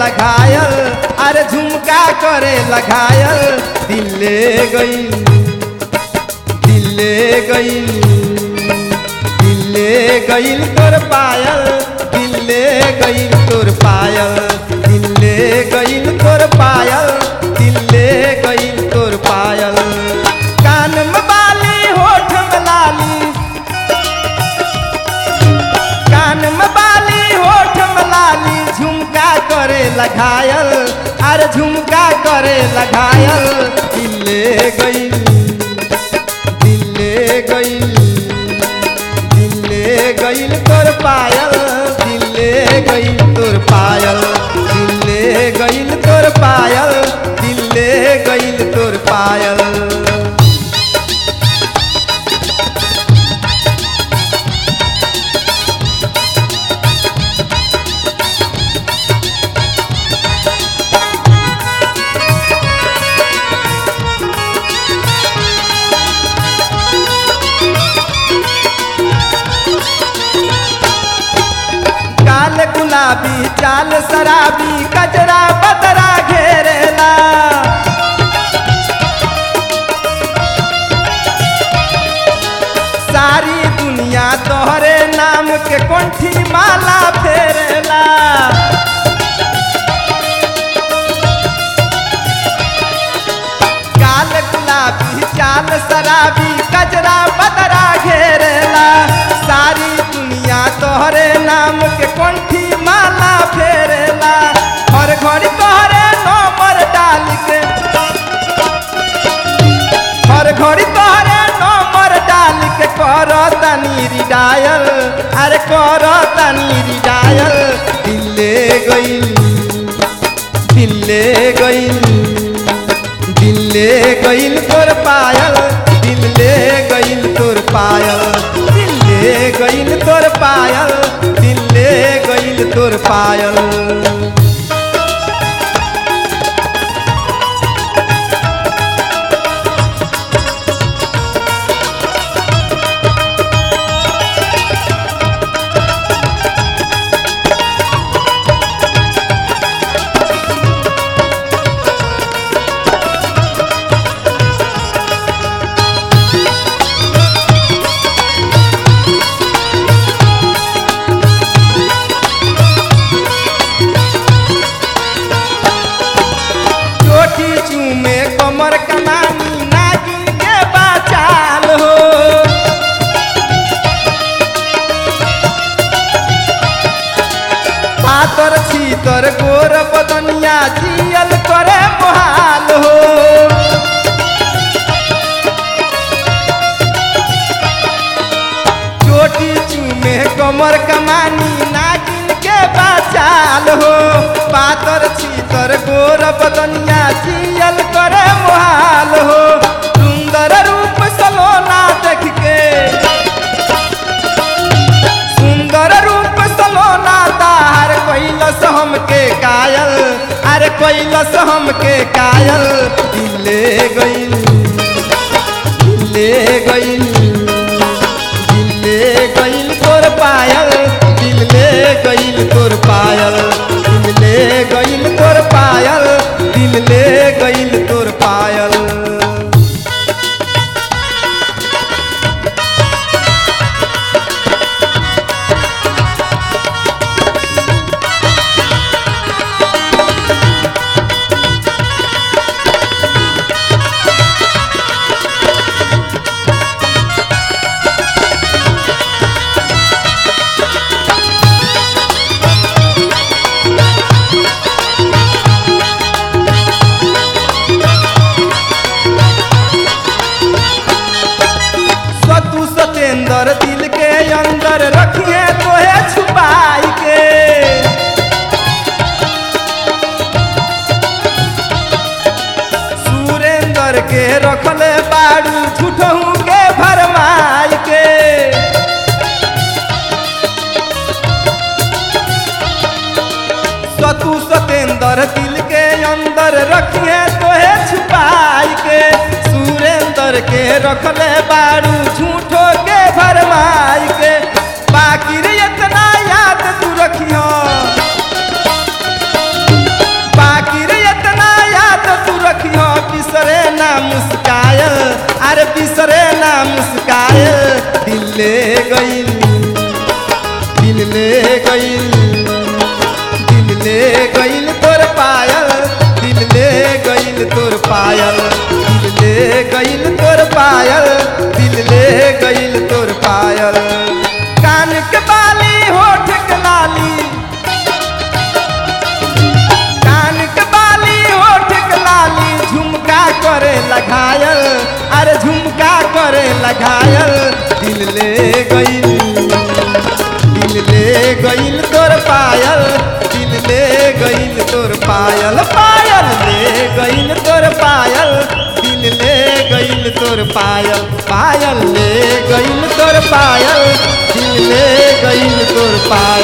लगायल अरे झुमका करे लगायल दिल ले गई दिल ले गई दिल ले गईल तोर पायल दिल ले गईल तोर पायल दिल ले गईल तोर पायल दिल ले गईल तोर पायल कान में बाली होठ में लाली कान में बाली होठ में लाली झुमका करे लगायल अरे झुमका करे लगायल दिल ले गईल दिल ले गईल दिल ले गईल तोर पायल दिल ले गईल तोर पायल दिल ले गईल तोर पायल दिल ले गईल तोर पायल काल गुलाबी चाल शराबी कजरा बदरा घेरेला सारी दुनिया तोहरे नाम के कंठी माला फेरेला काल गुलाबी चाल शराबी कजरा बदरा घेरेला सारी दुनिया तोहरे नाम के कंठी माला फेरेला हर घड़ी तोहरे नंबर डाल के हर घड़ी तोहरे नंबर डाल के कर तनी रिडायल अरे कर तनी रिडायल दिल ले गईल दिल ले गईल दिल ले गईल तोर पायल दिल ले गईल तोर पायल दिल ले गईल तोर पायल दिल ले गईल तोर पायल चोटी चूमे कमर कमानी नागिन के बाचाल हो पातर छीतर गोर बदनिया जियल करे मोहाल हो चोटी चूमे कमर कमानी नागिन के बाचाल हो पातर छीतर गोर बदनिया जियल करे मोहाल हो सुंदर रूप सलोना देख के सुंदर रूप सलोना तार कैलस हमके कायल अरे कैलस हमके कायल दिल ले गईल दिल ले गईल दिल ले गईल तोर पायल दिल ले गईल तोर पायल दिल ले गईल तोर पायल दिल ले गईल तोर पायल सतु सतेंद्र दिल के अंदर रखिए तोहे छुपाई के सुरेंद्र के रखले बाड़ू झूठहू के भरमाई के सतु सतेंद्र दिल के अंदर रखिए तोहे छुपाई के सुरेंद्र के रखले बारू झूठो के भरमाई के बाकी रे इतना याद तू रखियो दिल ले गइल दिल ले गइल तोर पायल दिल ले गइल तोर पायल दिल ले गइल तोर पायल दिल ले गइल तोर पायल कान के बाली होठ के लाली कान के बाली होठ के लाली झुमका करे लगायल अरे झुमका करे लगायल दिल ले गइल दिल ले गइल तोर पायल दिल ले गइल तोर पायल पायल ले गइल तोर पायल दिल ले गइल तोर पायल पायल ले गइल तोर पायल दिल ले गइल तोर पायल